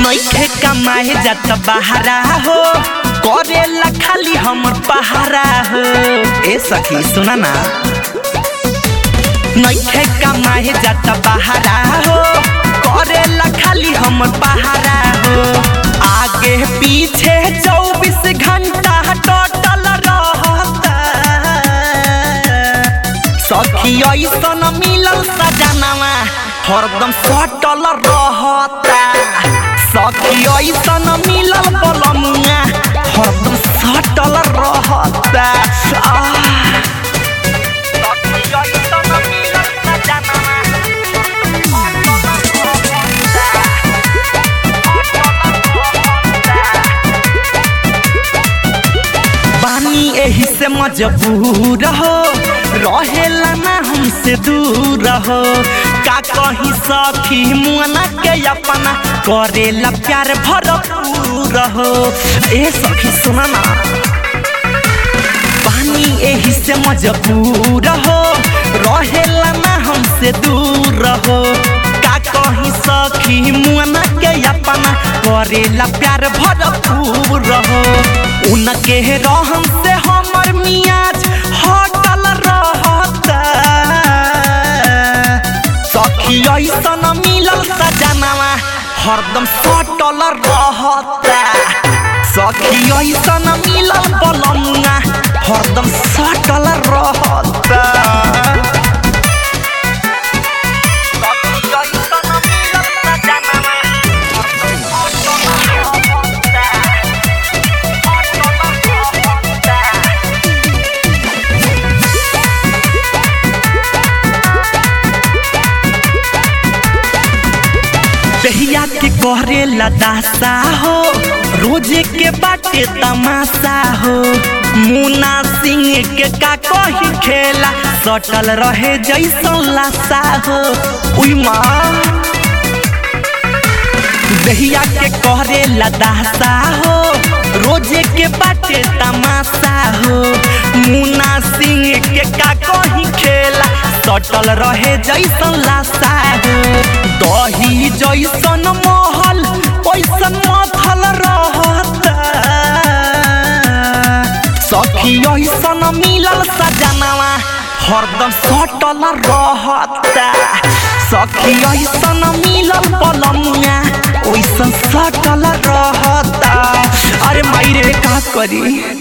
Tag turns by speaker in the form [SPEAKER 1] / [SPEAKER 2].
[SPEAKER 1] नइखे कमाए जात बहारा हो करेला खाली हमर पहारा हो ए सखी सुना ना नइखे कमाए जात बहारा हो करेला खाली हमर पहारा हो आगे पीछे चौबीस घंटा टोटल रहता सखी ऐसन मिलल सजनवा हरदम सटल रहता सखी ऐसन मिलल बलमुआ हरदम सटल रहता आह। सखी ऐसन मिलल सजनवा, बानी एही से मजबूर हो रहेला ना हमसे दूर हो का कही सखी मुआना के अपना करेला प्यार भरपूर हो ए सखी सुना ना पानी एही से मजबूर हो रहेला ना हमसे दूर हो का कही सखी मुआना के अपना करेला प्यार भरपूर हो उनके रहम से हमर मियाज हटल रहता सखी ऐसन मिलल सजनवा हरदम सटल रहता सखी ऐसन मिलल बलमुआ हरदम सटल रहता सखी ऐसन मिलल सजनवा, हरदम सटल रहता। दहिया के करे लदासा हो रोजे के बाटे तमाशा हो मुना सिंह के का कही खेला सटल रहे जैसन लाशा हो उई माँ दहिया के करे लदासा हो रोजे के बाटे तमाशा हो मुना सिंह के का कही खेला सटल रहे जैसन लाशा हो दही जैसन महल पैसन मथल रहता सखी ऐसन मिलल सजनवा हरदम सटल रहता सखी ऐसन मिलल पलमुआ ओइसन सटल रहता अरे माई रे का करी